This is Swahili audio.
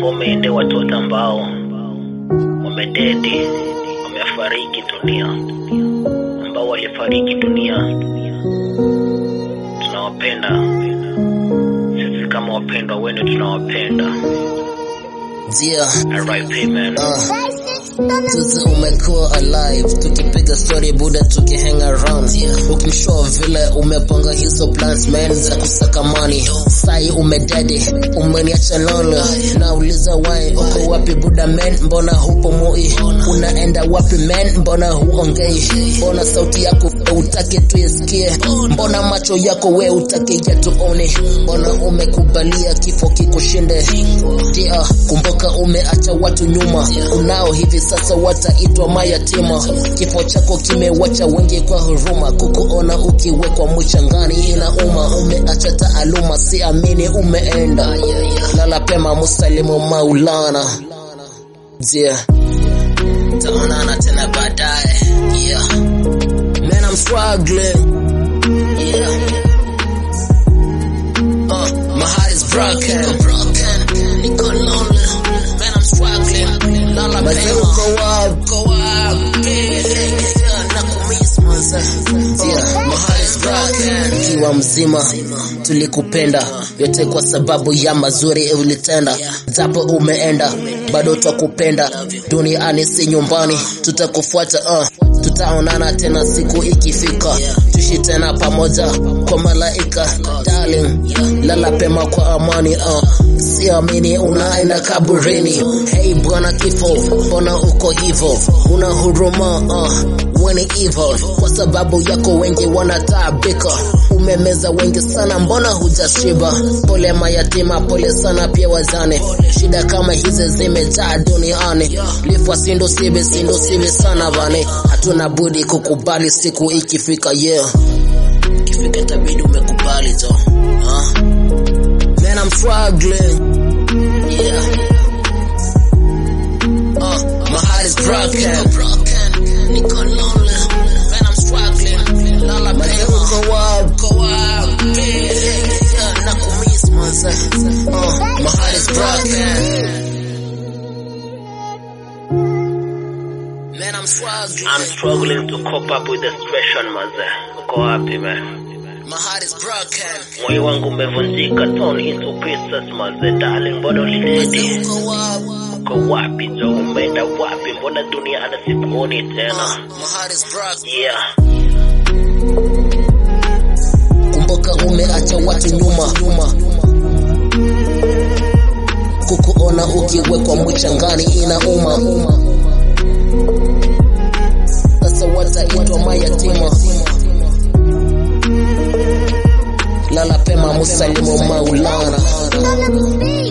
ngome ende watoto ambao wamededi, wamefariki dunia, ambao walifariki dunia. Tunawapenda sisi kama wapendwa wenu, tunawapenda. Yeah, RIP man. uh, sisi umekuwa alive tukipiga story buda tukihang around ukimshow vile umepanga hizo plans man za kusaka money sai umededi umeniacha lolo nauliza why uko wapi buda man mbona hupo moi unaenda wapi man mbona huongei mbona sauti yako utake tuisikie mbona macho yako we utake yatuone mbona umekubalia kifo kikushinde dia kumbuka umeacha watu nyuma unao hivi sasa wataitwa mayatima kifo chako kimewacha wengi kwa huruma kukuona ukiwekwa mchangani inauma umeacha taaluma siamini umeenda lala pema musalimu maulana yeah. taonana tena baadaye yeah. Man, I'm struggling. Yeah. Uh, my heart is broken. broken. Niko lonely. Man, I'm struggling. Lala Mazee uko wapi? Uko wapi? Yeah, nakumiss manze. Yeah, my heart is broken. Ukiwa mzima tulikupenda yote kwa sababu ya mazuri ulitenda, japo umeenda bado twakupenda. Duniani si nyumbani, tutakufuata uh. Tutaonana tena siku ikifika, tuishi tena pamoja kwa malaika. Darling, lala pema kwa amani uh. Siamini unaenda kaburini. Hey bwana kifo, mbona uko hivo? Una huruma uh. Weni evil kwa sababu yako wengi wanataabika. Umemeza wengi sana, mbona hujashiba? Pole mayatima, pole sana pia wazane. Shida kama hizi zimejaa duniani, lifwa sindo sibi sindo sibi sana bane. Hatuna budi kukubali siku ikifika, yeah. Ikifika itabidi umekubali to huh? Man, I'm struggling. Yeah. Uh, my heart is broken. broken. Niko lonely. Man, I'm struggling. Lala Mazee uko wapi? Uko wapi? Yeah, nakumiss manze. Uh, my heart is broken. Man, I'm struggling. I'm struggling to cope up with the situation maze. Uko wapi man? My heart is broken. Moyo wangu umevunjika, torn into pieces maze. Darling, mbona Mazee ulidedi? uko wapi? Uko wapi jo? Umeenda wapi? Mbona dunia anasikuoni tena? My heart is broken. Yeah. kumbuka umeacha watu nyuma nyuma kukuona ukiwekwa mchangani inauma sasa wataitwa mayatima lala pema musalimu maulana